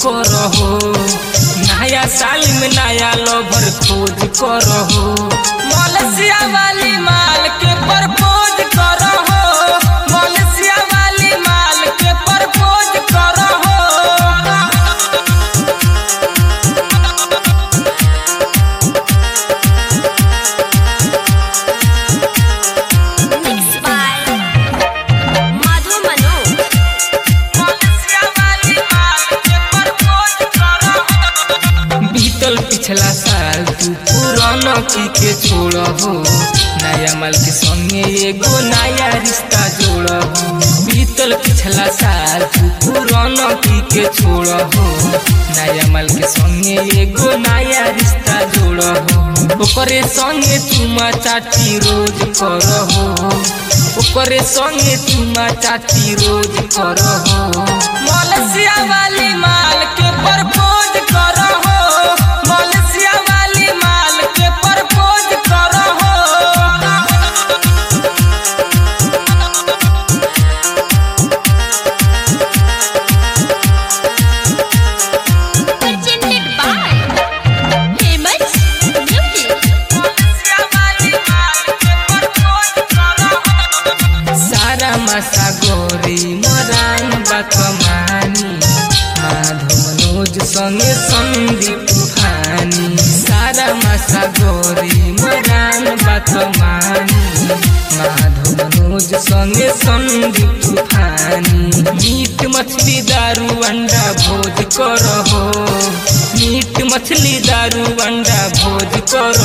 करहो नया साल में नया लवर खोज करहो मलेशिया वाली माल के प्रपोज करहो मलेशिया वाली माल के प्रपोज करहो Mixed by Madhu Manu. बीतल पिछला साल तू पुराना की के छोड़ हो नया माल के संगे एगो नया रिश्ता जोड़ हो बीतल पिछला साल तू पुराना की के छोड़ हो नया माल के संगे एगो नया रिश्ता जोड़ हो ओकरे संगे चुमा चाटी रोज कर हो ओकरे संगे चुमा चाटी रोज कर हो मलेशिया वाली माल के प्रपोज कर हो मलेशिया वाली माल के प्रपोज कर हो Presented by Famous Music. सारा मासा गोरी मरान बकमानी माधव मनोज संगे संदीप तूफानी सारा मासा गोरी मरान बकमानी माधव मनोज संगे संदीप तूफानी मीट मछली दारू अंडा भोज करहो मीट मछली दारू अंडा भोज कर